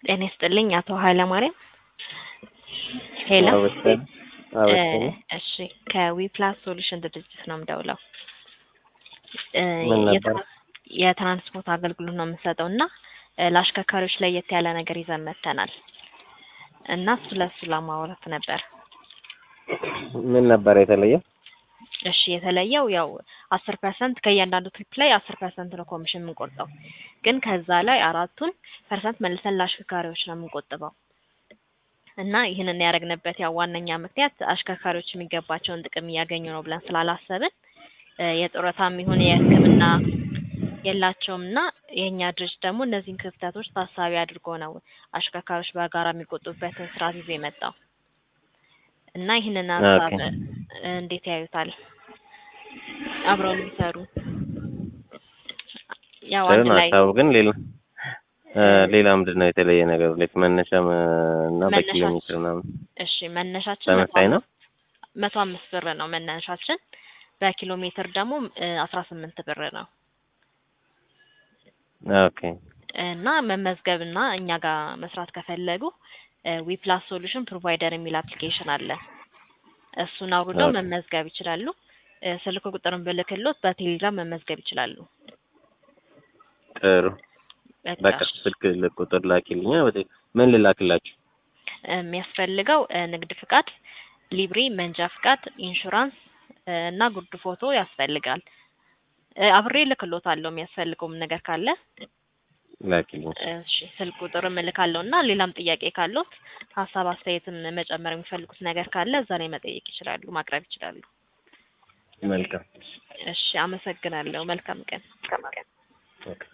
ጤና ይስጥልኝ አቶ ኃይለማርያም ሄሎ አበሰን አበሰን እሺ ከዊፕላስ ሶሉሽን ድርጅት ነው የምደውለው እ ምን ነበር? የትራ- የትራንስፖርት አገልግሎት ነው የምንሰጠው እና እ ለአሽከርካሪዎች ለየት ያለ ነገር ይዘን መጥተናል እና እሱ ለእሱ ለማውራት ነበር ምን ነበር የተለየ? እሺ የተለየው ያው አስር ፐርሰንት ከእያንዳንዱ ትሪፕ ላይ አስር ፐርሰንት ነው ኮሚሽን የምንቆርጠው ግን ከዛ ላይ አራቱን ፐርሰንት መልሰን ለአሽከርካሪዎች ነው የምንቆጥበው እና ይህንን ያደረግንበት ያው ዋነኛ ምክንያት አሽከርካሪዎች የሚገባቸውን ጥቅም እያገኙ ነው ብለን ስላላሰብን እ የጡረታም ይሁን የሕክምና የላቸውም እና የእኛ ድርጅት ደግሞ እነዚህን ክፍተቶች ታሳቢ አድርጎ ነው አሽከርካሪዎች በጋራ የሚቆጡበትን ስርዓት ይዞ የመጣው እና ይህንን ሀሳብ ኦኬ። እ እንዴት ያዩታል? አብረው የሚሰሩ ያው ጥሩ አንድ ነው ላይ ሀሳቡ ግን ሌላ እ ሌላ ምንድን ነው የተለየ ነገር ላይክ መነሻ ም- እና በኪሎ መነሻችን- ሜትር ምናምን እሺ መነሻችን መቶ ተመሳሳይ ነው? መቶ አምስት ብር ነው መነሻችን። በኪሎ ሜትር ደግሞ አስራ ስምንት ብር ነው ኦኬ እና መመዝገብ እና እኛ ጋር መስራት ከፈለጉ ዊፕላስ ሶሉሽን ፕሮቫይደር የሚል አፕሊኬሽን አለ። እሱን አውርደው ኦኬ። መመዝገብ ይችላሉ። እ ስልክ ቁጥርን ብልክሎት በቴሌግራም መመዝገብ ይችላሉ። ጥሩ በቃ በቃ ስልክ ል- ቁጥር ላኪልኛ ወደ ምን ልላክላችሁ? የሚያስፈልገው እ ንግድ ፍቃድ፣ ሊብሬ፣ መንጃ ፍቃድ፣ ኢንሹራንስ እ እና ጉርድ ፎቶ ያስፈልጋል። እ አብሬ እልክሎታለሁ የሚያስፈልገውም ነገር ካለ ላኪልኝ እሺ ስልክ ቁጥርም እልካለሁ እና ሌላም ጥያቄ ካለዎት ሀሳብ አስተያየትም መጨመር የሚፈልጉት ነገር ካለ እዛ ላይ መጠየቅ ይችላሉ፣ ማቅረብ ይችላሉ። መልካም እሺ አመሰግናለሁ። መልካም ቀን። ኦኬ